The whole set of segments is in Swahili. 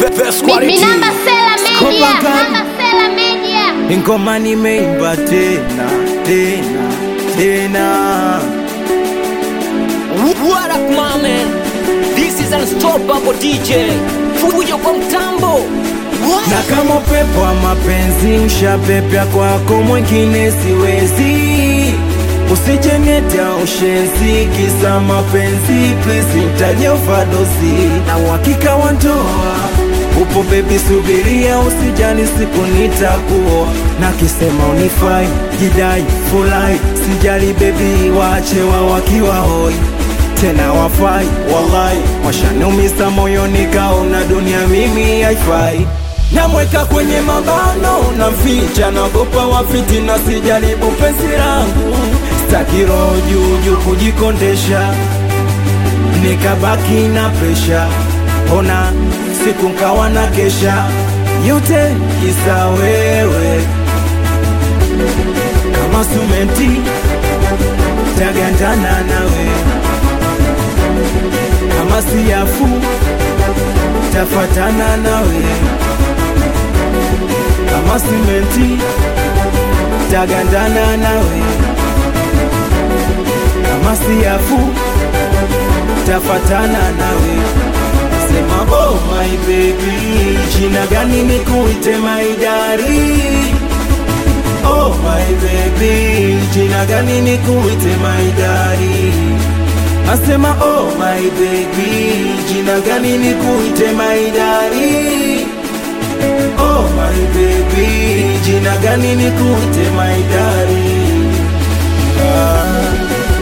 Minamba Sela Media, Minamba Sela Media. Ngoma nimeimba tena tena tena, What up, my man? This is Unstoppable DJ. Fujo kwa mtambo. What? na kama upepo wa mapenzi ushapepya kwako, mwingine siwezi. Usijeneta ushenzi kisa mapenzi, please nitaje ufadosi na uhakika wa ndoa upo bebi, subiria, usijali, siku nitakuoa na kisema unifai, jidai, fulai, sijali bebi, waache wao wakiwa hoi tena wafai, wallahi washanumisa moyoni, kaona dunia mimi haifai namweka kwenye mabano na mficha, nagopa wafiti na sijaribu penzi langu, staki roho juu juu kujikondesha, nikabaki na presha, ona siku nkawa na kesha, yote kisa wewe, kama sumenti tagandana nawe, kama siafu tafatana nawe kama simenti tagandana nawe, kama siafu tafatana nawe. Sema oh my baby, jina gani nikuite my daddy? Oh my baby, jina gani nikuite my daddy? Asema oh my baby, jina gani nikuite my daddy? Oh my baby, jina gani nikuite my darling? Ah.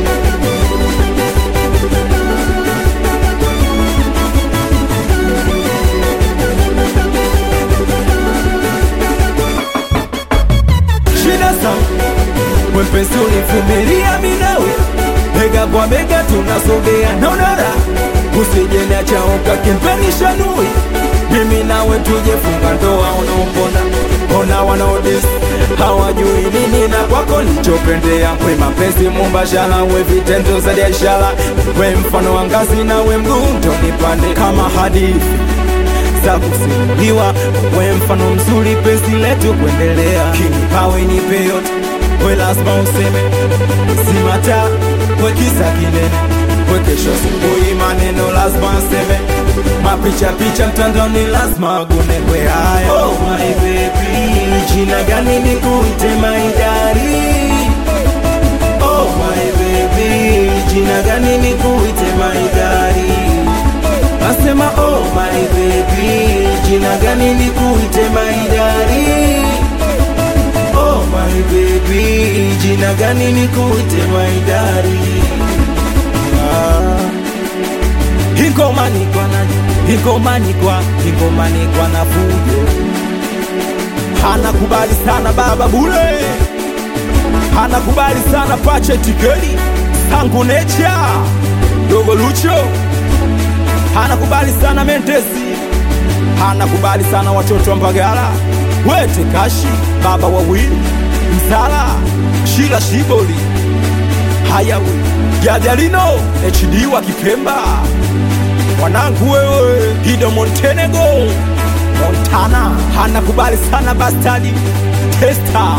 Shida zangu mwepesi univumilia minawe, bega kwa bega tunasogea naonara, usijeniacha ukakimpenisha nui mimi nawe tujefunga ndoa, unaombona ona wanaodis hawajui nini na kwako nichopendea, we mapenzi mumbashala, we vitendo za biashara, we mfano wa ngazi na we mgundo nipande kama hadithi za kusimuliwa, we mfano mzuri, penzi letu kuendelea, kinipawe nipe yote, we lazima useme simata, we kisa kinene, we kesho asubuhi maneno lazima nseme mapicha picha mtandaoni lazima agune we haya. Oh my baby, jina gani nikuite my daddy? Oh my baby, jina gani nikuite my daddy? Nasema oh my baby, jina gani nikuite my daddy? Oh my baby, jina gani nikuite my daddy? Ah. Ingoma ni kwa nani? Ingoma ni kwa Ingoma ni kwa na fujo. Hanakubali sana baba bule, hanakubali sana pache tikeli tangu necha dogo lucho, hanakubali sana mentesi, hanakubali sana watoto wa Mbagala wete kashi baba wawili msala shila shiboli hayawe jajalino HD wa Kipemba wanangu wewe Gido Montenego Montana hanakubali sana bastadi testa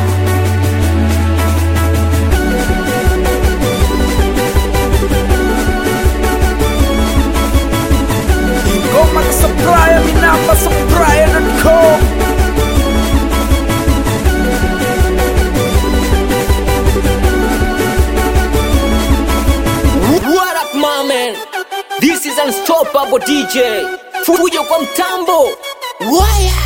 Ingoma na supplier, minamba supplier.com What up, my man? This is Unstoppable DJ. Fujo kwa mtambo. Waya.